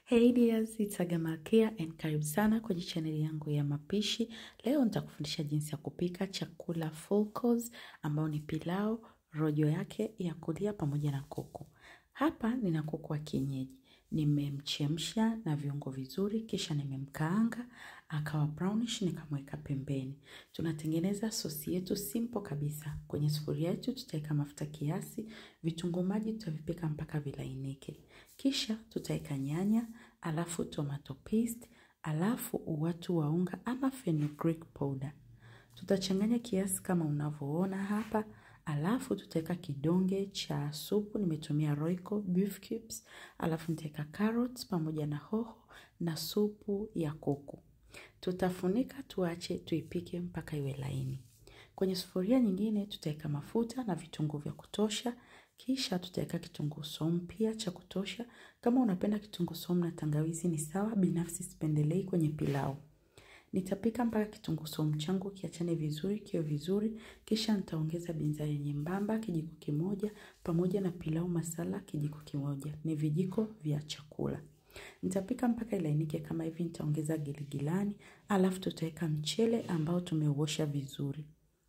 Hey dears, it's Aga Malkia and karibu sana kwenye chaneli yangu ya mapishi. Leo nitakufundisha jinsi ya kupika chakula full course ambao ni pilau, rojo yake ya kulia pamoja na kuku. Hapa nina kuku wa kienyeji. Nimemchemsha na viungo vizuri kisha nimemkaanga akawa brownish nikamweka pembeni. Tunatengeneza sosi yetu simple kabisa. Kwenye sufuria yetu tutaweka mafuta kiasi, vitunguu maji tutavipika mpaka vilainike. Kisha tutaweka nyanya, alafu tomato paste, alafu uwatu wa unga ama fenugreek powder. Tutachanganya kiasi kama unavyoona hapa, alafu tutaweka kidonge cha supu, nimetumia Royco beef cubes, alafu nitaweka carrots pamoja na hoho na supu ya kuku. Tutafunika tuache tuipike mpaka iwe laini. Kwenye sufuria nyingine tutaweka mafuta na vitunguu vya kutosha, kisha tutaweka kitunguu saumu pia cha kutosha. Kama unapenda kitunguu saumu na tangawizi ni sawa, binafsi sipendelei kwenye pilau. Nitapika mpaka kitunguu saumu changu kiachane vizuri, kiwe vizuri, kisha nitaongeza binzari nyembamba kijiko kimoja pamoja na pilau masala kijiko kimoja. Ni vijiko vya chakula. Nitapika mpaka ilainike kama hivi, nitaongeza giligilani, alafu tutaweka mchele ambao tumeuosha vizuri.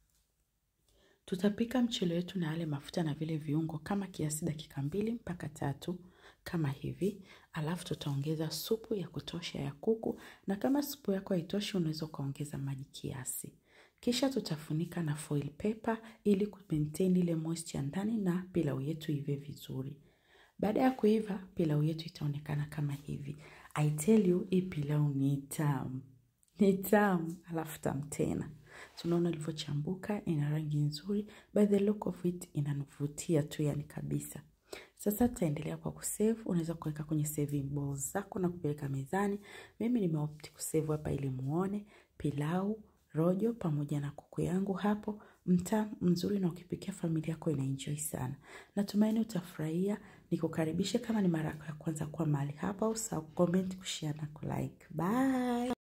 Tutapika mchele wetu na yale mafuta na vile viungo kama kiasi dakika mbili mpaka tatu kama hivi, alafu tutaongeza supu ya kutosha ya kuku, na kama supu yako haitoshi unaweza ukaongeza maji kiasi. Kisha tutafunika na foil paper ili kumaintain ile moisture ndani na pilau yetu ive vizuri. Baada ya kuiva, pilau yetu itaonekana kama hivi. I tell you, hii pilau ni tamu. Ni tamu, alafu tamu tena. Tunaona ilivyochambuka, ina rangi nzuri. By the look of it, inanivutia tu yani kabisa. Sasa tutaendelea kwa kusave. Unaweza kuweka kwenye saving bowls zako na kupeleka mezani. Mimi nimeopti kusave hapa ili muone pilau, rojo pamoja na kuku yangu hapo mtamu mzuri, na ukipikia familia yako inaenjoy sana. Natumaini utafurahia. Nikukaribishe kama ni mara yako ya kwanza kuwa mahali hapa, usahau comment, kushare na kulike. Bye.